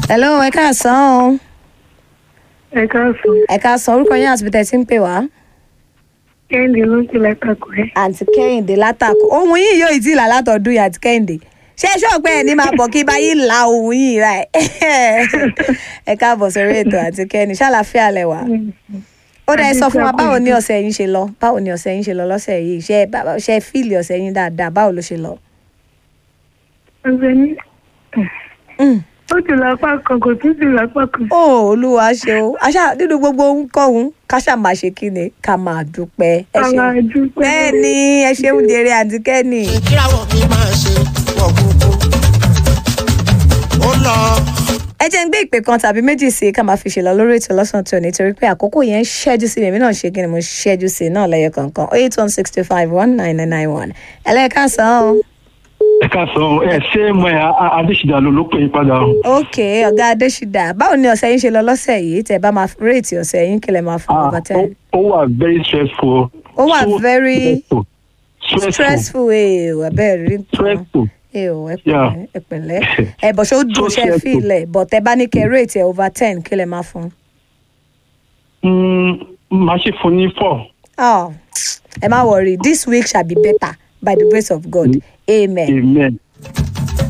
hello ẹ káàsán o ẹ káàsán ẹ káàsán orúkọ yín àti bìtẹ̀ tí ń pè wá. kẹ́hìndé ló ń pè látàkùn ẹ̀. àǹtí kẹ́hìndé látàkọ ohun yìí yóò tí ì là látọ̀dún yìí àǹtí kẹ́hìndé ṣé ṣọ́ọ̀pẹ́ ẹ̀ ní máa bọ̀ kí báyìí la ohun yìí rà ẹ̀ ẹ káàbọ̀ sórí ètò àǹtí kẹ́hìndé ṣàlàfíà lẹ̀ wá. ó dẹ̀ sọ fún wa báwo ni ọ̀sẹ̀ yín ṣe lọ báwo ni ọ̀sẹ̀ yín ṣe lọ lọ́sẹ̀ yìí ṣe ṣe fíìlì ọ̀sẹ̀ yín dáadáa báwo ló ṣe lọ. ọ̀sẹ̀ ní ó ti lápá kan kò tún ti lápá kan. ó olúwa ṣe o àṣà nínú gbogbo ohunkóhun ká ṣáà máa ṣe kí ni ká máa dúpẹ́ ẹ àwọn ṣeun àdúgbò bẹ́ẹ̀ ni ẹ ṣeun jèrè àǹtí kẹ́hìndé. kíráwọ̀ mi máa ṣe wọ̀ gbogbo. ó lọ ẹ jẹ́ ń gbé ìpè kan tàbí méjì sí i ká máa fi ṣèlọ lórí ètò lọ́sàn tó nítorí pé àkókò yẹn ń ṣẹ́jú sí i èmi náà ṣe kí ni mo ṣẹ́jú sí i náà lẹ́yọ kọ̀ọ̀kan eight one sixty five one nine nine nine one ẹlẹ́ẹ̀kásán o. ẹ káàsán ẹ ṣé mo ẹ adéṣìdá ló ló pè é padà o. ok ọ̀gá adéṣídà báwo ni ọ̀sẹ̀ yín ṣe lọ lọ́sẹ̀ yìí tẹ̀ bá máa réètì ọ̀sẹ̀ yín kílẹ̀ máa fún Ah, over ó ten. ó wà very stressful. Ó wà So very stressful. stressful stressful ee abẹ́ẹ̀ rí nǹkan stressful. ee o ẹ Yeah. pẹ̀lẹ́ ẹ pẹ̀lẹ́ ẹ bọ̀ ṣé ó dùn So ṣe stressful. fílẹ̀ bọ̀ tẹ bá ní kẹ́ réètì ẹ̀ over ten kílẹ̀ máa fún. Mm, màá ṣe fún ní four. Oh, ẹ má worry this week shall be better by the grace of God amen. amen